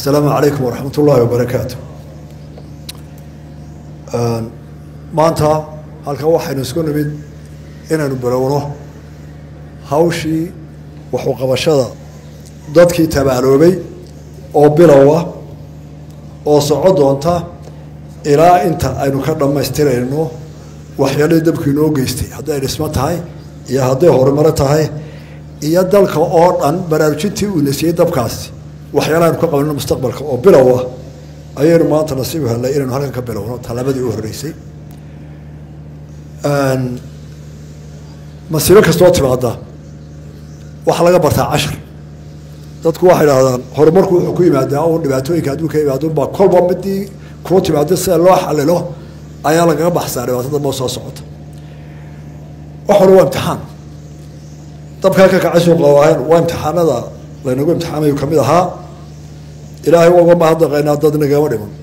asalaamu calaykum waraxmat ullaahi wabarakaatu maanta halkan waxaynu isku nimid inaynu bilowno hawshii waxuqabashada dadkii tabaaloobay oo bilowa oo soco doonta ilaa inta aynu ka dhammaystirayno waxyaalihii dabkii noo geystay hadday dhismo tahay iyo hadday horumaro tahay iyo dalka oo dhan baraarujintii uu nasiyey dabkaasi waxyaalaha aynu ka qabanno mustaqbalka oo bilow ah ayaynu maanta nasiib hellay inaynu halkan ka bilowno tallaabadii u horreysay masiibo kastoo timaada waxaa laga bartaa cashar dadku waxay idhahdaan horumarku wuxuu ku yimaadaa un dhibaatooyinka adduunka imaadunbaa kolba midii kuu timaado sida loo xalilo ayaa lagaga baxsaa dhibaatada moo soo socota waxuna waa imtixaan dabkaa ka kacay suuqa waahayn waa imtixaanada laynagu imtixaamayu ka mid ahaa ilaahay uga mahadnaqaynaa dad nagama dhiman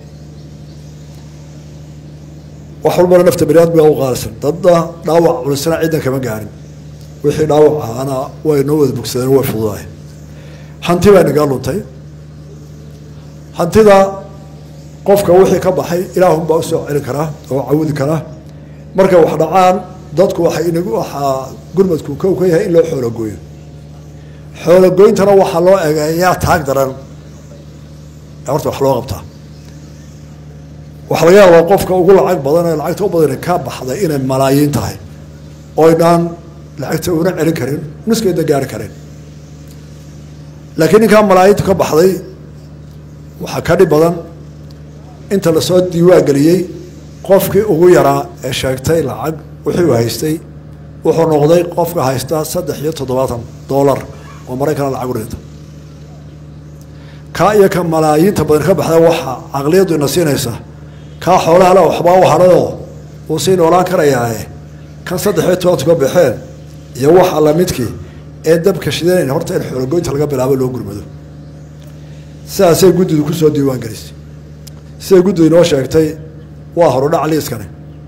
wax walbana nafta baniaadmiga u qaalisan dadna dhaawac culisana ciddan kama gaarin wixii dhaawac ahaana way noo wada bogsadeen way fududaay hanti baa nagaa luntay hantida qofka wixii ka baxay ilaahunbaa usoo celin karaa oo cawudi karaa markay wax dhacaan dadku waxay inagu waxaa gurmadku kow ka yahay in loo xoologooyo xoologoyntana waxaa loo egeeyaa taag daran horta wax loo qabtaa waxaa laga yaabaa qofka ugu lacag badan ee lacagta u badan ka baxday inay malaayiin tahay oynaan lacagta una celin karin nuskeedna gaari karin laakiin ninkaa malaayiinta ka baxday waxaa ka dhib badan inta lasoo diiwaan geliyey qofkii ugu yaraa ee sheegtay lacag wixii uu haystay wuxuu noqday qofka haysta saddex iyo toddobaatan dollar oo maraykana lacag u dhinta kaa iyo ka malaayiinta badan ka baxda waxaa caqliyaddu ina siinaysa kaa xoolaha le waxbaa u hadhayoo uu sii noolaan karayaae kan saddex iyo tobantu ka baxeen iyo waxa lamidkii ee dabka shidanayna horta in xoologoynta laga bilaabo loo gurmado sidaasay guddidu kusoo diiwaan gelisay siday guddidu inoo sheegtay waa horudhac liiskani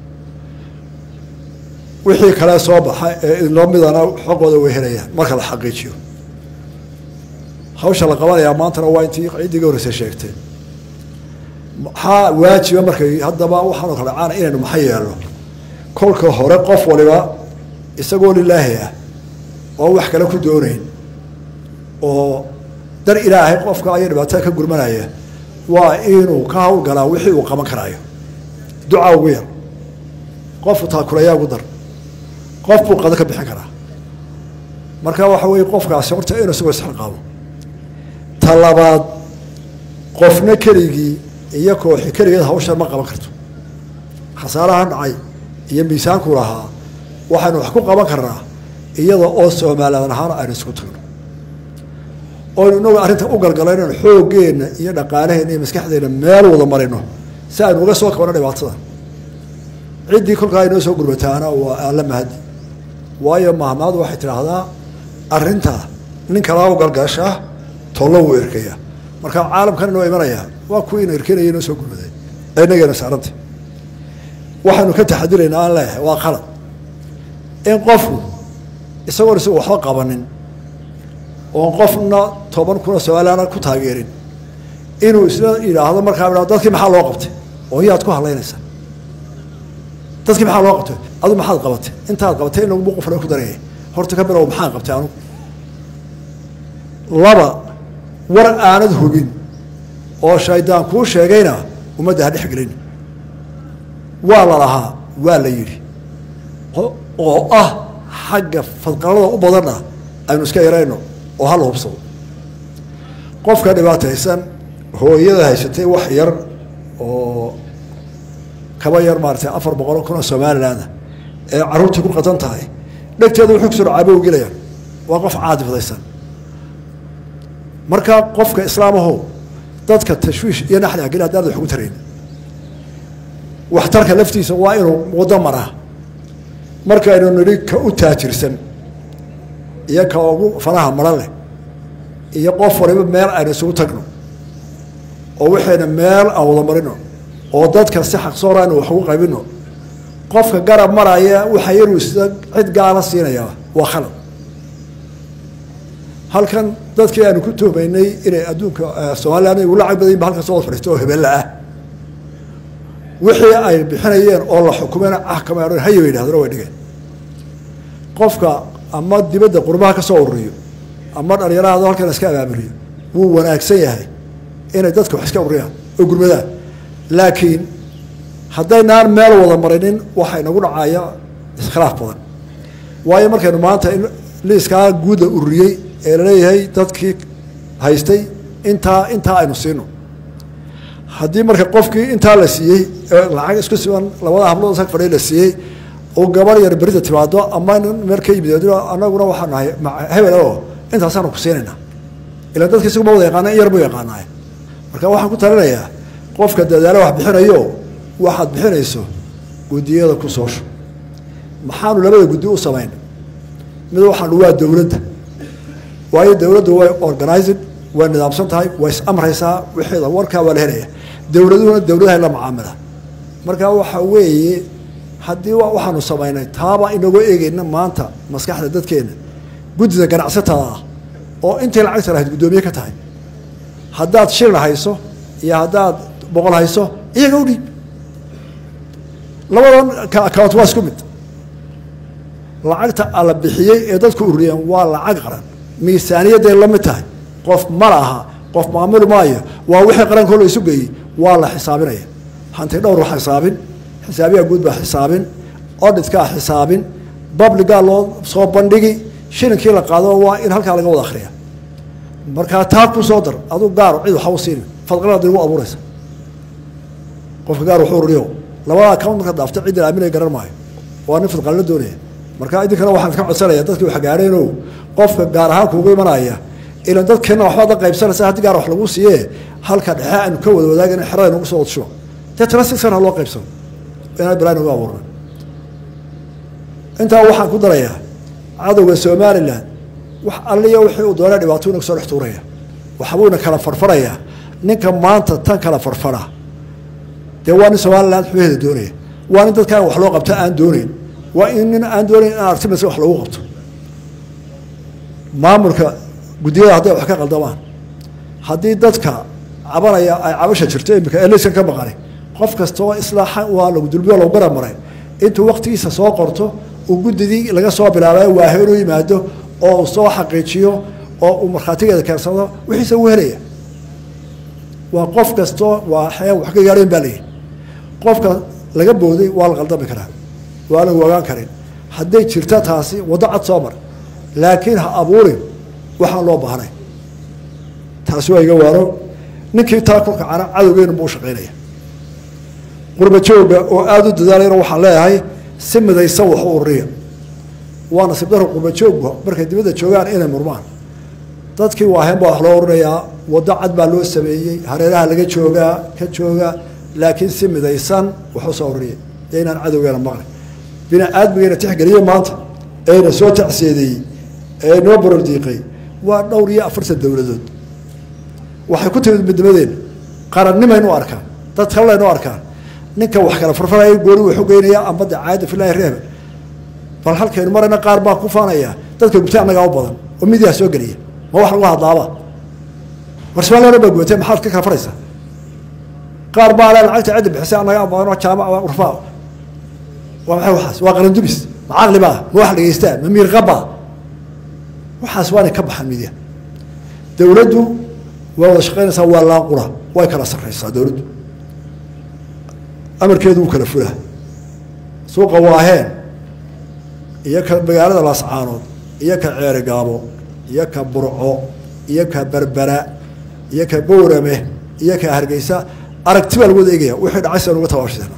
wixii kale soo baxa ee inoo midana xogooda way helayaan marka la xaqiijiyo hawsha la qabanayaa maantana waa intii ciddii ga horreysay sheegtay maxaa waajiba markay haddaba waxaanoo kale caana inaynu maxa yeelno kolka hore qof waliba isagoo lilaahi ah oo wax kale ku doonayn oo dar ilaahay qofka aya dhibaatada ka gurmanaya waa inuu ka hawlgalaa wixii uu qaban karaayo ducaa ugu yar qofku taakulayaa ugu dar qof buu qado ka bixin karaa marka waxa weeye qofkaasi horta inuu isagoo isxilqaabo ta labaad qofna keligii iyo kooxi keligeed hawshan ma qaban karto khasaaraha dhacay iyo miisaanku lahaa waxaynu wax ku qaban karnaa iyada oo soomaaliyaan ahaan aynu isku tagno oynu inagu arrinta u galgalaynan xooggeenna iyo dhaqaalaheenna iyo maskaxdeenna meel wada marino si aynu uga soo kabano dhibaatada ciddii kolkaa inoo soo gurmataana waa alla mahadi waayo mahmaadu waxay tidhaahdaa arrinta nin kalaa u galgashaa tollo wuu erkaya marka caalamkan inoo imanayaa waa kuwii ina erkenaya inoo soo gurmaday ee inageena saaranta waxaynu ka taxadiraynaa aan leeyahay waa qalad in qofku isagoon isagu waxba qabanin oon qofna toban kuna somaaliana ku taageerin inuu isla yidhaahdo markaa idhahdo dadkii maxaa loo qabtay oo yaad ku hadlaynaysaa dadkii maxaa loo qabtay adu maxaad qabatay intaad qabatay in lagubu qofle ku dareeyay horta ka bilow maxaan qabtay anugu laba war aanad hubin oo shaydaan kuu sheegayna ummadda ha dhex gelin waa la lahaa waa la yidhi oo ah xagga fadqalada u badanna aynu iska yarayno oo hala hubsado qofka dhibaataysan hooyada haysatay wax yar oo kaba yar maaratay afar boqol kun oo somalilandah ee carruurtii ku qadan tahay dhegteeda wuxuu kusoo caabo gelayaan waa qof caadifdaysan marka qofka islaamaho dadka tashwiish iyo naxli ageli haddaanad wax ugu tarayn waxtarka laftiisa waa inuu waddo maraa markaynu nidhi ka u taajirsan iyo ka ugu fanaha maran leh iyo qof waliba meel aynu isugu tagno oo waxayna meel aan wada marino oo dadka si xaqsoora aynu wax ugu qaybino qofka garab maraya waxa yaruu sida cid gaala siinayaa waa khalad halkan dadkii aanu ku tuhmaynay inay adduunka somalilan ugu lacag badan ba halkan soo fadhiisto oo hebella ah wixii ay bixinayeen oo la xukumeen axkama haya bay yidhahdeen way dhigeen qofka ama dibadda qurbaha ka soo ururiyo ama dhalinyarahado halkan iska abaamuriyo wuu wanaagsan yahay inay dadka wax iska ururiyaan oo gurmadaan laakiin haddaynaan meel wada marinin waxaa inagu dhacaya iskhilaaf badan waayo markaynu maanta liiskaa guuda ururiyey ee laleeyahay dadkii haystay intaa intaa aynu siino haddii marka qofkii intaa la siiyey lacag isku siban labada hablood sag fadhiy la siiyey oo gabar yar berida timaado ama nin meel ka yimid anaguna waxaa nahay hebel oo intaasaanu ku siinayna ilan dadka isaguma wada yaqaana in yar buu yaqaanaaye marka waxaan ku talinayaa qofka dadaalo wax bixinayo waxaad bixinayso guddiyada ku soosho maxaanu labada guddi u samayn mid waxaanu waa dowladda waayo dowladdu way organizing way nidaamsan tahay way is amraysaa wixeeda warkaa waa la helaya dowladuhuna dowladahay la macaamila marka waxa weeye haddii waxaanu samaynay taaba inagoo eegeyna maanta maskaxda dadkeena guddida ganacsatada ah oo intii lacagta lahayd guddoomiye ka tahay haddaad shilin hayso iyo haddaad boqol hayso iyaga u dhiib labadan account waa isku mid lacagta alla bixiyey ee dadku ururiyeen waa lacag qaran miisaaniyadday la mid tahay qof ma laha qof maamuli maayo waa wixii qarankoo la isu geeyey waa la xisaabinaya hanti dhowr waa xisaabin xisaabiyaa guud baa xisaabin oditkaa xisaabin babligaa loo soo bandhigi shilinkii la qaado waa in halkaa laga wada akhriya markaa taa ku soo dar aduu gaar cid waxa u siini fadqalada igu abuuraysa qofka gaar wuxuu ururiyo labada account marka dhaafta ciddin aaminaya garan maayo waa nin fadqalna doonaya marka idinkana waxaan ka codsanaya dadkii wax gaadheeno qofka gaar ahaan kuugu imanaya ilan dadkeena waxbaad la qaybsanaysa haddii gaar wax lagu siiye halka dhexe aynu ka wada wadaagana xerada nagu soo wadshubo deetana si sana loo qaybsano inaan balaa nagu abuurna intaa waxaan ku darayaa cadowga somalilan wax alliya wixii uu doona dhibaato inagu soo dhex tuuraya waxbuuna kala farfarayaa ninka maanta tan kala farfara dee waa nin somalilan xubaheeda doonaya waa nin dadkaan wax loo qabta aan doonayn waa in nin aan doonayn in artimas wax loogu qabto maamulka guddiyada hadday wax ka qaldamaan haddii dadka cabanaya ay cabasha jirto imika eliskan ka maqani qof kastoo islaaxa waa lagu dulbiyo lagu gara maray intuu waktigiisa soo qorto uu guddidii laga soo bilaabay waahe inuu yimaado oo uu soo xaqiijiyo oo uu markhaatigeeda keensado wixiisa uu helaya waa qof kastoo waa wax ka gaadheen baa layihi qofka laga booday waa la qaldami karaa waa lagu ogaan karin hadday jirta taasi waddo cad soo mar laakiin ha abuurin waxaan loo baahnay taasi waa iga waaro ninkii taa ku kacana cadowgeenu buu shaqaynaya qurba jooga oo aada u dadaalayna waxaan leeyahay si midaysan wax u ururiya waa nasiib daro qurba joogba markay dibadda joogaan inay murmaan dadkii waaheen baa wax loo urinayaa waddo cad baa loo sameeyey hareeraha laga joogaa ka jooga laakiin si midaysan wax u soo ururiya dee inaan cadowgeena maqlin bini aadmigeena tixgeliye maanta eena soo tacseedeeyey ee noo borordiiqay waa dhowr iyo afartan dowladood waxay ku timid midnimadeena qarannimaynu arkaan dad kallaynu arkaan ninka wax kala farfaraya gooni wuxuu geynayaa amba de caada filaahi reebe bal halkaynu marayna qaar baa ku faanaya dadka gubta annagaa u badan oo midiyaa soo geliya ma wax lagu hadlaaba war somaliana baa gubatay maxaad ka kala faraysaa qaar baa le lacagta cidda bixisay annagaa badanoo jaamac urfaa waa maxay waxaas waa qarandumis ma caqli baa ma wax dhegeystaa ma miirqabaa waxaas waanay ka baxaan midiya dowladdu waa wada shaqaynaysaa waa laaqura way kala sarraysaa dowladdu amarkeedu wuu kala fulaa suuqa waaheen iyo ka magaalada laascaanood iyo ka ceeri gaabo iyo ka burco iyo ka berbera iyo ka bowrame iyo ka hargeysa aragti baa lagu wada eegaya wixii dhacay sian uga tabaashidana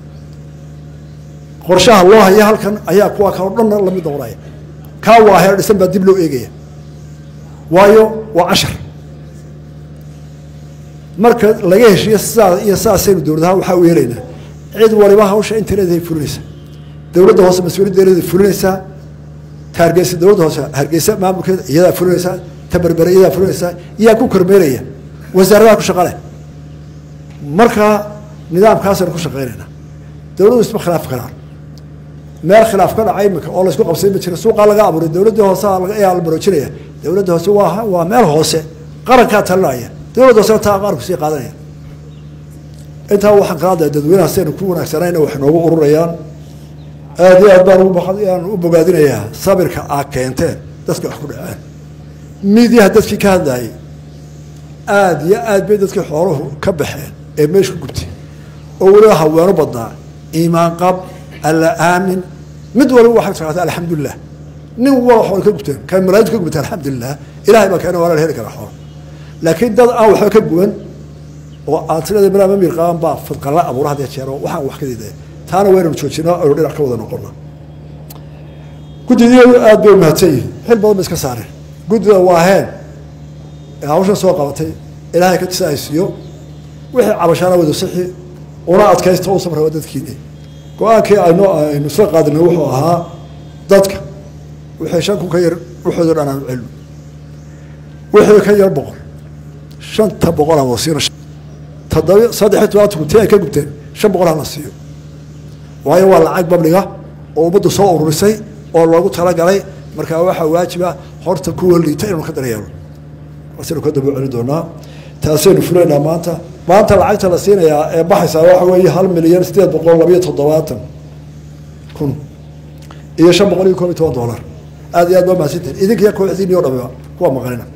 qorshaha loo haya halkan ayaa kuwa kaloo dhanna lamid noqonaya kaa waaheen dhisan baa dib loo eegaya waayo waa cashar marka laga heshiiyo sidaa iyo sidaasaynu dowladahaan waxaa u yeelaynaa cid waliba hawsha intereeday fulinaysaa dowladda hoose mas-uuliyaddeeday fulinaysaa ta hargeysa dowladda hoose hargeysa maamulkeeda iyadaa fulinaysaa ta berbere iyadaa fulinaysaa iyaa ku kormeeraya wasaaradaha ku shaqale markaa nidaamkaasaynu ku shaqaynaynaa dowladdu isma khilaaf karaan meel khilaaf ka dhacay imika oo laysku qabsay ma jira suuqaa laga abuuray dowladdii hoose ayaa la maroojinaya dowladda hoose waa waa meel hoose qarankaa talinaya dowladda hoosena taa qaranku sii qaadanaya intaa waxaan ka hadlaya dadweynaha sidaynu ku wanaagsanayna wax noogu ururayaan aada iyo aad baan uaan u bogaadinayaa sabirka aa keenteen dadka wax ku dhaceen midiyaha dadkii ka hadlayay aada iyo aad bay dadkii xooluhu ka baxeen ee meesha ku gubtay oo weliba haweeno badnaa iimaan qab alla aamin mid waliba waxay taqaata alxamdulilah nin wala xool ka gubteen kan malaayintu ka gubteen alxamdulilah ilahay baa keena waa la heli karaa xoolo laakiin dad aan waxba ka guban oo aad tirada malaa ma miirqaaban baa fadqalla abuura had jeer oo waxaan wax ka diiday taana waynanu joojinaa aynu dhinac ka wada noqona guddidiyadu aada bay umahadsan yihin xil badan ba iska saareen guddida waa heen ee hawshan soo qabatay ilaahay ka tisaaysiiyo wixii cabashaana wada sixi una adkaysta u samra waa dadkiini go-aankii aynu aynu isla qaadinay wuxuu ahaa dadka wixii shan kun ka yar wuxoodo dhan aanu celno wixii ka yar boqol shanta boqol aan wasiino toddoba saddexiy tobanku ti ay ka gubteen shan boqol hana siiyo waayo waa lacag babliga oo ummaddu soo ururisay oo loogu talagalay markaa waxaa waajiba horta kuwa liita inanu ka daryeelo asaynu ka daba celi doonaa taasaynu fulaynaa maanta maanta lacagta la siinayaa ee baxaysaa waxa weeye hal milyan sideed boqol labayo toddobaatan kun iyo shan boqol iyo koob iyo toban dollar aada iyo aad baa mahadsantihin idinkiya kooxdiini o dhamiba kuwa maqanina